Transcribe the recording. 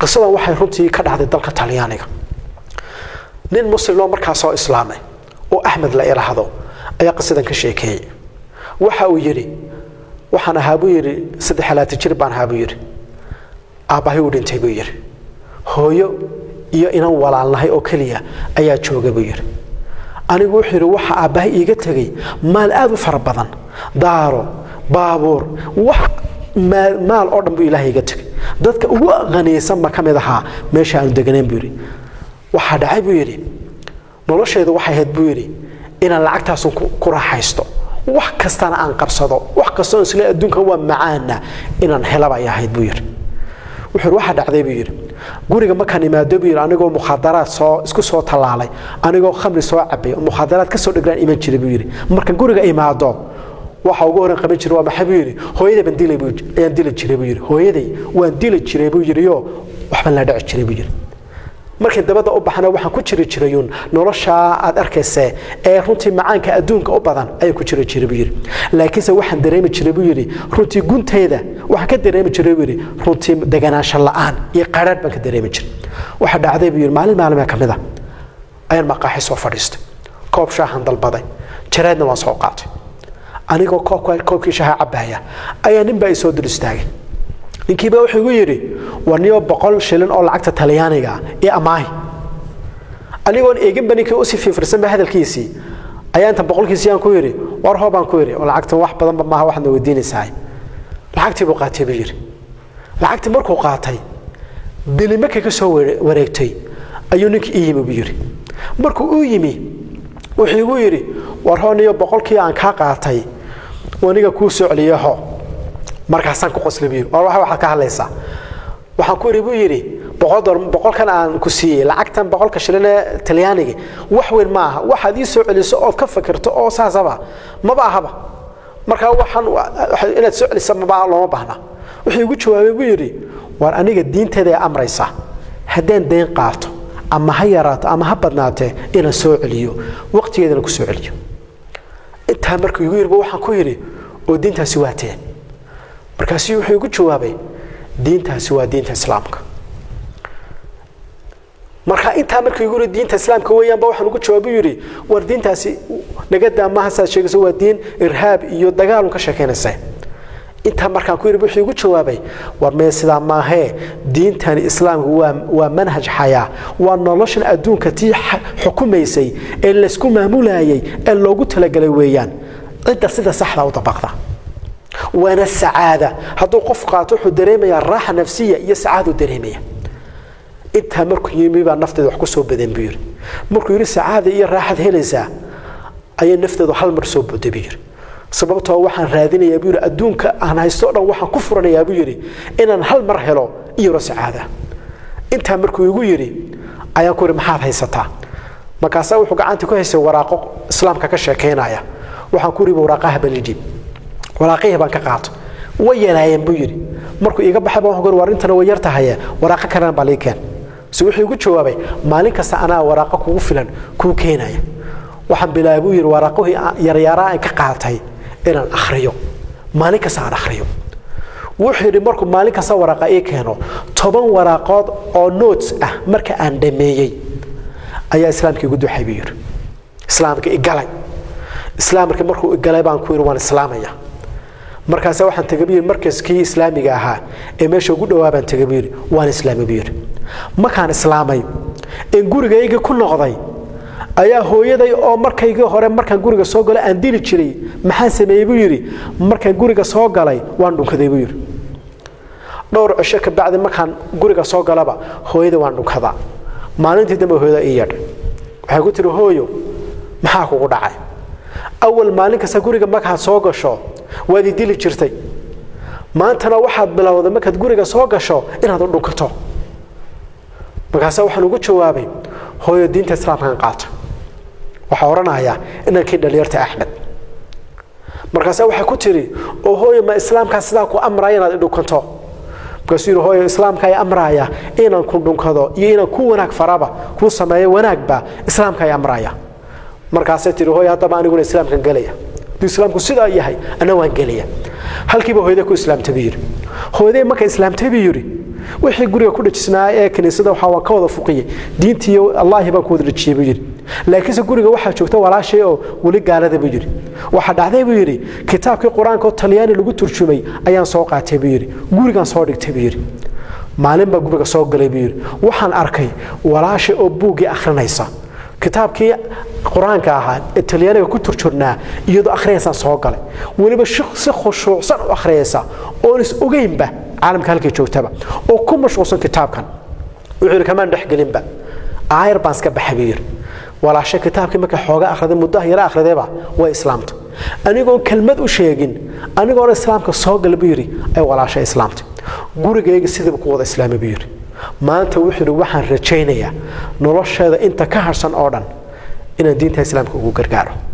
qisadan waxay runtii ka dhacday dalka talyaaniga nin muslimoo markaa soo islaamay oo axmed la ilaahdo ayaa qisadan ka sheekeeyey waxa uu yidhi waxaan ahaa buu yidhi saddex alaati jir baan ahaa buu yidhi aabbahay uu dhintay buu yidhi hooyo iyo inan walaalnahay oo keliya ayaa jooga buu yidhi anigu wuxuu yidhi waxa aabbahay iiga tegey maal aad u fara badan daaro baabuur wax maal oo dhan buu ilaahay iga tegey dadka ugu qaniisan ma ka mid ahaa meesha aanu deganayn buu yidhi waxaa dhacay buu yidhi nolosheedu waxay ahayd buu yidhi inaan lacagtaasun ku raaxaysto wax kastana aan qabsado wax kastoo isle adduunkan waa macaana inaan helaba ay ahayd buu yidhi wuxuu waxaa dhacday buu yidhi guriga markaan imaado buu yidhi anigoo mukhaadaraad soo isku soo tallaalay anigoo khamri soo cabay mukhaadaraad ka soo dhigraan iman jiray buu yidhi marka guriga imaado waxa ugu horan qaban jiray waa maxay buu yidhi hooyaday baan dilay ayaan dili jiray buu yidhi hooyaday waan dili jiray buu yidhi oo waxbaan la dhici jiray buu yidhi markii dabada u baxna waxaan ku jiri jirayuun noloshaa aad arkayse ee runtii macaanka adduunka u badan ayaan ku jiri jiray buu yidhi laakiinse waxaan dareemi jiray buu yidhi runtii gunteeda waxaan ka dareemi jiray buu yidhi runtii deganaansho la'aan iyo qaraadh baan ka dareemi jiray waxa dhacday buu yidhi maalin maalmee ka mid a ayaan maqaaxi soo fadhiistay koob shaahan dalbaday jareedna waan soo qaatay anigoo koobkii shaaha cabbaaya ayaa ninbaa i soo dul istaagay ninkiiba wuxuu igu yidhi war niyo boqol shilin oo lacagta talyaaniga iyo amaahi anigoon eeginba ninkii usii fiifirsanba hadalkiisii ayaa inta boqolkiisii aan ku yidhi war hoo baan ku yidhi oo lacagtan wax badanba maaha waxaad na weydiinaysaa lacagtii buu qaatay buu yidhi lacagtii markuu qaatay bili markay ka soo wareegtay ayuu ninkii ii yimi buu yidhi markuu uu yimi wuxuu igu yidhi war hoo niyo boqolkii aan kaa qaatay aniga kuu soo celiyaho markaasaan ku qosli buu yidhi war waxa waxaad ka hadlaysaa waxaan ku yidhi buu yidhi boqolkan aan ku siiyey lacagtan boqolka shilin ee talyaaniga wax weyn ma aha waxaad ii soo celiso ood ka fikirto oo saasaba maba ahaba markaa waxaan inaad soo celisa maba looma baahna wuxuu igu jawaabay buu yidhi war aniga diinteeda ee amraysa haddaan dayn qaato ama ha yaraato ama ha badnaatee inaan soo celiyo waqtigeedana ku soo celiyo intaa markuu igu yidhiba waxaan ku yidhi oo diintaasi waa teen markaasu wuxuu igu jawaabay diintaasi waa diinta islaamka marka intaa markuu igu yidhi diinta islaamka weeyaanba waxaan ugu jawaabay yidhi war diintaasi nagadaa maaha saad sheegayso waa diin irhaab iyo dagaalun ka sheekaynaysa intaa markaan ku yidhi wuxuu igu jawaabay war mee sidaa maahee diintani islaamku waa waa manhaj xayaa waa noloshan adduunka tii xukumaysay ee laysku maamulayay ee loogu talagalay weeyaan cidda sida saxda u dabaqda waana sacaada hadduu qof qaato wuxuu dareemayaa raaxa nafsiya iyo sacaaduu dareemaya intaa markuu yimi baa nafteeda wax ku soo badan buu yidhi markuu yidhi sacaada iyo raaxad helaysaa ayay nafteedu hal mar soo boday buu yidhi sababtoo waxaan raadinayaa buu yidhi adduunka aan haysto o dhan waxaan ku furanayaa buu yidhi inaan hal mar helo iyaro sacaada intaa markuu igu yidhi ayaan ku yidhi maxaad haysataa markaasaa wuxuu gacanta ku haystay waraaqo islaamka ka sheekaynaya waxaan ku yidhi waraaqaha balidhiib waraaqihii baan ka qaato way yaraayeen buu yidhi markuu iiga baxay baan waxaan ku yidhi war intana way yar tahaye waraaqo kalena baa lii keen se wuxuu igu jawaabay maalin kasta anaa waraaqo kugu filan kuu keenaya waxaan bilaabay buu yidhi waraaqihii yaryaaraa aan ka qaatay inaan akhriyo maalin kasta aan akhriyo wuxuu yidhi markuu maalin kasta waraaqa ii keeno toban waraaqood oo notes ah marka aan dhameeyey ayaa islaamka igu duxay buu yidhi islaamka igalay islaamka markuu igalay baan ku yidhi waan islaamaya markaasa waxaan tegay buu yidhi markaskii islaamiga ahaa ee meesha ugu dhowaa baan tegay buu yidhi waan islaamay buu yidhi markaan islaamay een gurigayga ku noqday ayaa hooyaday oo markaygii hore markaan guriga soo galay aan dili jiray maxaan sameeyey buu yidhi markaan guriga soo galay waan dhunkaday buu yidhi dhowr cisho ka bacdi markaan guriga soo galaba hooyada waan dhunkadaa maalintii dambe hooyada ii yeedhay waxay ku tiri hooyo maxaa kugu dhacay awal maalin kasta guriga markaad soo gasho waad ii dili jirtay maantana waxaad bilowday markaad guriga soo gasho inaad u dhunkato markaasa waxaan ugu jawaabay hooyo diinta islaamkaan qaata waxaa odhanayaa inankii dhalinyarta axmed markaase waxay ku tiri oo hooyo ma islaamkaa sidaa ku amraya inaad idhunkanto markaasuu yidhi hooyo islaamka ay amraya inaan ku dhunkado iyo inaan ku wanaag faraba kuu sameeyo wanaagba islaamka ay amraya markaasay tihi hooyo haddaba aniguna islaamkan gelaya hadduu islaamku sidaa yahay ana waan gelaya halkiiba hooyada ku islaamtay buu yidhi hooyaday markay islaamtay buu yidhi wixii guriga ku dhajisnaa ee kiniisada waxaa waan ka wada fuqiyey diintii allaahi baan ku wada dhajiyey buu yidhi laakiinse guriga waxaa joogta walaashay oo weli gaalada buu yidhi waxaa dhacday buu yidhi kitaabkii qur-aanka oo talyaani lagu turjumay ayaan soo qaatay buu yidhi gurigaan soo dhigtay buu yidhi maalin baa guriga soo galay buu yidhi waxaan arkay walaashay oo buuggii akhrinaysa kitaabkii qur-aanka ahaa ee talyaaniga ku turjurnaa iyadoo akhriyaysaan soo galay weliba si khushuucsan u akhriyaysa oon is ogeynba caalamka halkay joogtaba oo ku mashquulsan kitaabkan wuxuu yidhi kamaan dhexgelinba aayar baan iska baxay buu yidhi walaashe kitaabkii markay xooga akhriday muddaha yara akhridayba way islaamtay anigoon kelmad u sheegin anigoon islaamka soo gala buu yidhi ay walaashe islaamtay gurigayga sidiiba ku wada islaamay buu yidhi maanta wuxuu yidhi waxaan rajaynayaa nolosheeda inta ka harsan oo dhan inaan diinta islaamka ugu gargaaro